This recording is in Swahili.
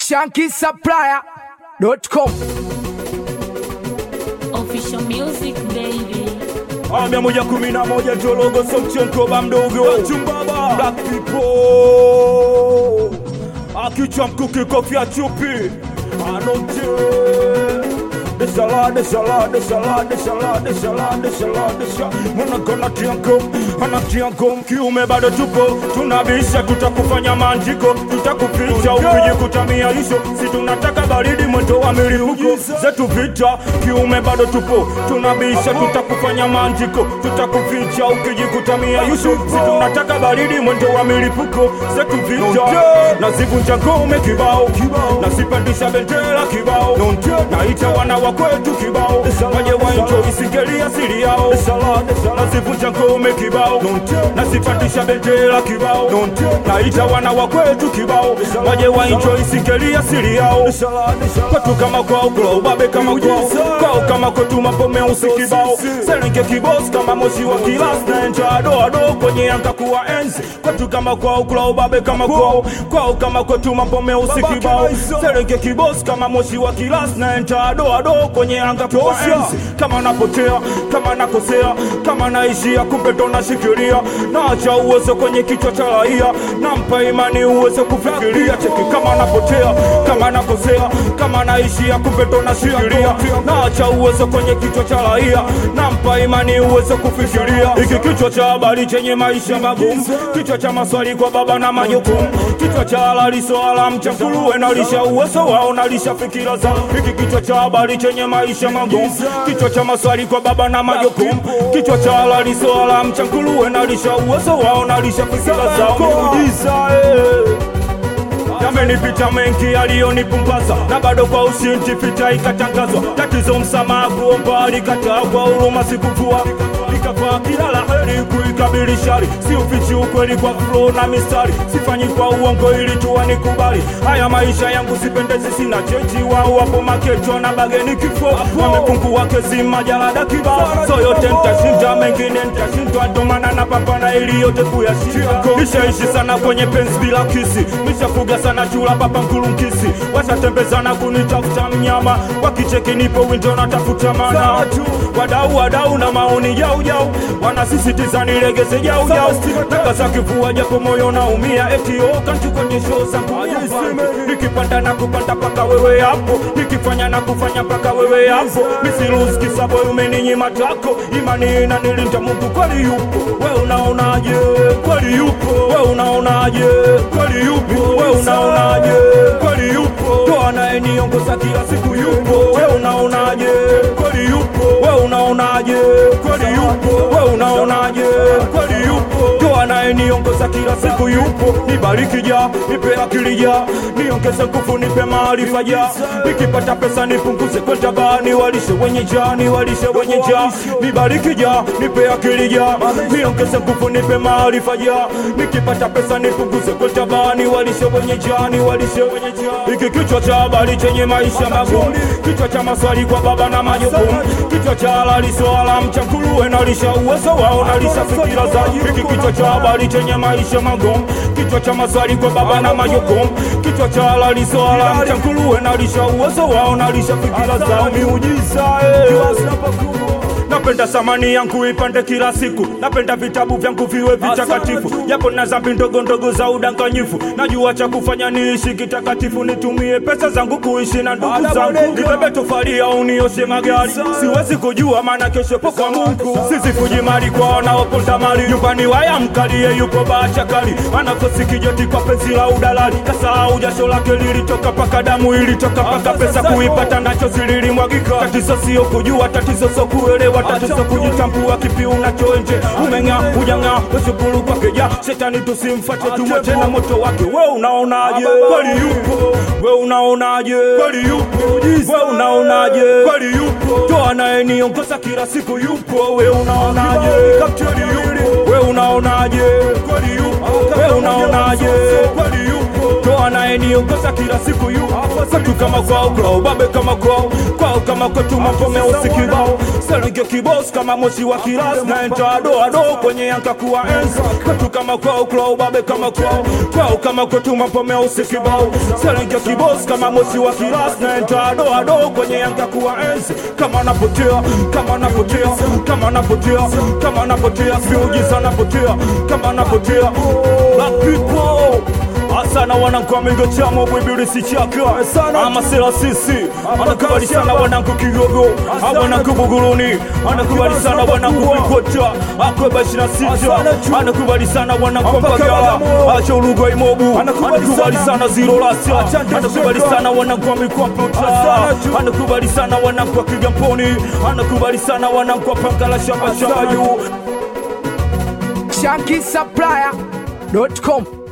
shankisupplier.com Official music baby. Ah, mia moja kumi na moja Jologo Somchenkoba mdogo Chumbaba Black people Akichwa mkuki kofia chupi Anote Deshala, deshala, deshala, deshala, deshala, deshala, deshala Mwanakona tianko, ana tianko Kiume bado tupo, tunabisha Tutakufanya manjiko, tutakuficha Ukijikutamia hizo, si tunataka baridi Mwendo wa milipuko, zetu vita Kiume bado tupo, tunabisha Tutakufanya manjiko, tutakuficha Ukijikutamia hizo, si tunataka baridi Mwendo wa milipuko, zetu vita Nazivunja ngome kibao, nazipandisha bendera kibao Naita wana wa kwetu kibao waje waenjo isingelia siri yao nazivunja ngome kibao nazipatisha bendera kibao naita wana wa kwetu kibao waje waenjo isingelia siri yao kwetu kama kwao kula ubabe kama kwao kwao kama kwetu mambo meusi kibao serenge kibos kama moshi wa kilas na enja adoado kwenye anga kuwa enzi kwetu kama kwao kula ubabe kama kwao kwao kama kwetu mambo meusi kibao serenge kibos kama moshi wa kilas na enja adoado kwenye anga kuwa enzi kama napotea kama nakosea kama naishia kumbe ndo nashikilia naacha uwezo kwenye kichwa cha raia nampa imani uwezo kufikiria cheki kama napotea kama nakosea kama naishia kumbe ndo nashikilia naacha uwezo kwenye kichwa cha raia nampa imani uwezo kufikiria hiki kichwa cha habari chenye maisha magumu kichwa cha maswali kwa baba na majukumu kichwa cha halali swala mchafuruwe nalisha uwezo wao nalisha fikira zao hiki kichwa cha habari chenye maisha magumu kichwa cha maswali kwa baba na majukumu kichwa cha halali swala mchafuruwe nalisha uwezo wao nalisha fikira zao miujiza eh. Yamenipita mengi yaliyonipumbaza na bado kwa ushindi vita ikatangazwa. Tatizo msamaha kuomba alikataa kwa huruma sikuvua nikavaa kila la heri kuikabili shari, si ufichi ukweli kwa flow na mistari, sifanyi kwa uongo ili tu wanikubali. Haya maisha yangu sipendezi, sina chechi, wao wapo makecho na bageni kifo, wamepungua kezi majalada kibao, so yote nitashinda, mengine nitashindwa, ndo maana napambana ili yote kuyashinda. Nishaishi sana kwenye penzi bila kisi, nishafuga sana chula papa nkulunkisi, washatembezana kunitafuta mnyama, wakicheki nipo windo natafuta mana wadau wadau na maoni jau jau wanasisitiza nilegeze jau jau takasa kifua japo moyo naumia eti okantu kwenye show zangu nikipanda na kupanda paka wewe hapo nikifanya na kufanya paka wewe hapo misiruzi kisabo umeninyima tako imani inanilinda Mungu kweli yupo we unaonaje kweli yupo we unaonaje kweli yupo we unaonaje kweli yupo ndo anayeniongoza kila siku yupo we unaonaje kweli yupo we unaonaje kweli yupo we unaonaje kweli yupo ndo anayeniongoza kila siku yupo nibariki ja nipe akili ja niongeze nguvu nipe maarifa ja nikipata pesa nipunguze kwenda baa niwalishe wenye ja niwalishe wenye ja nibariki ja nipe akili ja niongeze nguvu nipe maarifa ja nikipata pesa nipunguze kwenda baa niwalishe wenye ja niwalishe wenye ja hiki kichwa cha habari chenye maisha magumu kichwa cha maswali kwa baba na majukumu kichwa cha halali swala mchakuruwe nalisha uwezo wao nalisha fikira za hiki kichwa cha habari chenye maisha magumu kichwa cha maswali kwa baba na majukumu kichwa cha halali swala mchakuruwe nalisha uwezo wao nalisha fikira zao miujiza eh. Napenda samani yangu ipande kila siku, napenda vitabu vyangu viwe vitakatifu, japo na dhambi ndogo ndogo za udanganyifu. Najua cha kufanya niishi kitakatifu, nitumie pesa zangu kuishi na ndugu zangu, nibebe tofali au nioshe magari. Siwezi kujua maana kesho po kwa Mungu, sisi kujimali kwa wanaoponda mali. Nyumbani waya mkalie yupo bacha kali, anakosi kijoti kwa penzi la udalali. Kasahau jasho lake lilitoka paka damu ilitoka paka pesa kuipata nacho zililimwagika. Tatizo sio kujua, tatizo sio kuelewa, tatizo kujitambua kipi unachoenje. Umeng'aa hujang'aa, weshukuru kwake ja shetani, tusimfate tumwe tena moto wake. We unaonaje? Kweli yupo. We unaonaje? Kweli yupo. We unaonaje? Kweli yupo. Ndo anayeniongoza kila siku yupo. We unaonaje? Kapteni yupo. We unaonaje? Kweli yupo. We unaonaje? Kweli yupo. Ndo anayeniongoza kila siku yupo. Kwetu kama kwao, kwao babe kama kwao, kwao kama kwetu mambo meusi kibao. Selenge kibos kama moshi wa kiras na enta ado ado kwenye yanka kuwa enzi Kwetu kama kwao kwao babe kama kwao Kwao kama kwetu mapome usikibao Selenge kibos kama moshi wa kiras na enta ado ado kwenye yanka kuwa enzi Kama napotea, kama napotea, kama napotea, kama napotea Miujiza napotea, kama napotea Black people Asana wanangu amigo chamo bwibirisi chaka sana amasela sisi anakubali sana wanangu kigogo wanangu buguruni anakubali sana wanangu bikota akweba ishina sita anakubali sana wanangu mpagala acha ulugo imobu anakubali sana zero lasa anakubali sana wanangu amikomputa anakubali sana wanangu wa kigamponi anakubali sana wanangu wa pangala shamba shamba yu ShankySupplier.com